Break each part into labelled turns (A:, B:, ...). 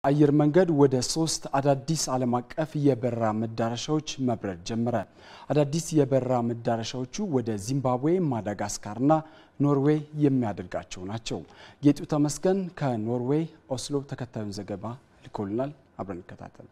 A: አየር መንገድ ወደ ሶስት አዳዲስ ዓለም አቀፍ የበረራ መዳረሻዎች መብረር ጀመረ። አዳዲስ የበረራ መዳረሻዎቹ ወደ ዚምባብዌ፣ ማዳጋስካርና ኖርዌይ የሚያደርጋቸው ናቸው። ጌጡ ተመስገን ከኖርዌይ ኦስሎ ተከታዩን ዘገባ ልኮልናል። አብረን እንከታተል።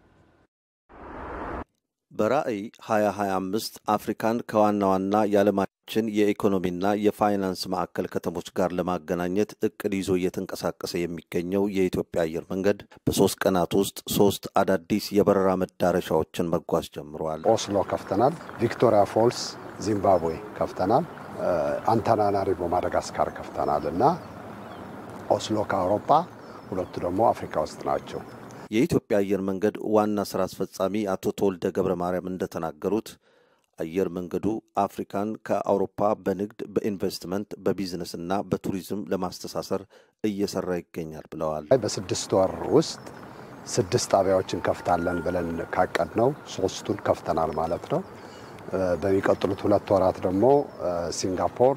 B: በራዕይ 2025 አፍሪካን ከዋና ዋና የዓለማችን የኢኮኖሚና የፋይናንስ ማዕከል ከተሞች ጋር ለማገናኘት እቅድ ይዞ እየተንቀሳቀሰ የሚገኘው የኢትዮጵያ አየር መንገድ በሶስት ቀናት ውስጥ ሶስት አዳዲስ የበረራ መዳረሻዎችን መጓዝ ጀምረዋል።
C: ኦስሎ ከፍተናል። ቪክቶሪያ ፎልስ ዚምባብዌ ከፍተናል። አንታናናሪቮ ማዳጋስካር ከፍተናል እና ኦስሎ ከአውሮፓ ሁለቱ ደግሞ አፍሪካ ውስጥ ናቸው።
B: የኢትዮጵያ አየር መንገድ ዋና ስራ አስፈጻሚ አቶ ተወልደ ገብረ ማርያም እንደተናገሩት አየር መንገዱ አፍሪካን ከአውሮፓ በንግድ፣ በኢንቨስትመንት፣ በቢዝነስና በቱሪዝም ለማስተሳሰር እየሰራ ይገኛል ብለዋል።
C: በስድስት ወር ውስጥ ስድስት ጣቢያዎችን ከፍታለን ብለን ካቀድ ነው ሶስቱን ከፍተናል ማለት ነው። በሚቀጥሉት ሁለት ወራት ደግሞ ሲንጋፖር፣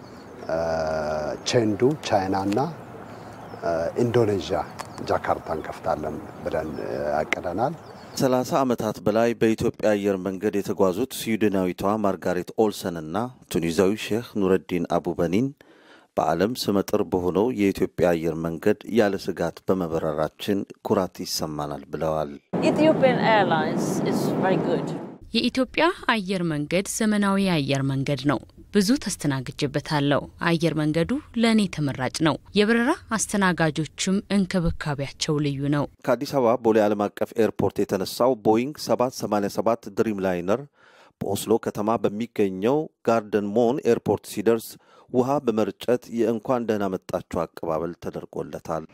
C: ቼንዱ ቻይና እና ኢንዶኔዥያ ጃካርታ እንከፍታለን ብለን ያቅደናል።
B: ሰላሳ ዓመታት በላይ በኢትዮጵያ አየር መንገድ የተጓዙት ስዊድናዊቷ ማርጋሬት ኦልሰን እና ቱኒዛዊ ሼህ ኑረዲን አቡበኒን በዓለም ስመጥር በሆነው የኢትዮጵያ አየር መንገድ ያለ ስጋት በመበረራችን ኩራት ይሰማናል ብለዋል።
D: የኢትዮጵያ አየር መንገድ ዘመናዊ አየር መንገድ ነው። ብዙ ተስተናግጄበታለሁ። አየር መንገዱ ለእኔ ተመራጭ ነው። የበረራ አስተናጋጆችም እንክብካቤያቸው ልዩ ነው።
B: ከአዲስ አበባ ቦሌ ዓለም አቀፍ ኤርፖርት የተነሳው ቦይንግ 787 ድሪም ላይነር በኦስሎ ከተማ በሚገኘው ጋርደን ሞን ኤርፖርት ሲደርስ ውሃ በመርጨት የእንኳን ደህና መጣችሁ አቀባበል ተደርጎለታል።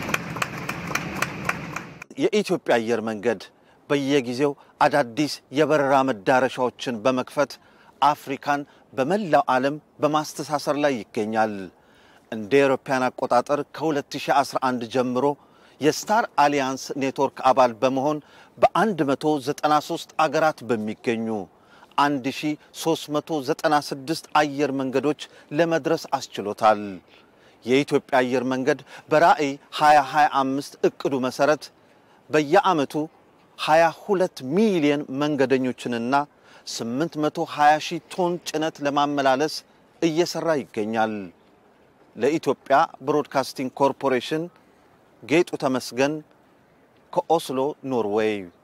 B: የኢትዮጵያ አየር መንገድ በየጊዜው አዳዲስ የበረራ መዳረሻዎችን በመክፈት አፍሪካን በመላው ዓለም በማስተሳሰር ላይ ይገኛል። እንደ አውሮፓውያን አቆጣጠር ከ2011 ጀምሮ የስታር አሊያንስ ኔትወርክ አባል በመሆን በ193 አገራት በሚገኙ 1396 አየር መንገዶች ለመድረስ አስችሎታል። የኢትዮጵያ አየር መንገድ በራዕይ 2025 እቅዱ መሠረት በየዓመቱ 22 ሚሊዮን መንገደኞችንና 820 ሺህ ቶን ጭነት ለማመላለስ እየሰራ ይገኛል። ለኢትዮጵያ ብሮድካስቲንግ ኮርፖሬሽን ጌጡ ተመስገን ከኦስሎ ኖርዌይ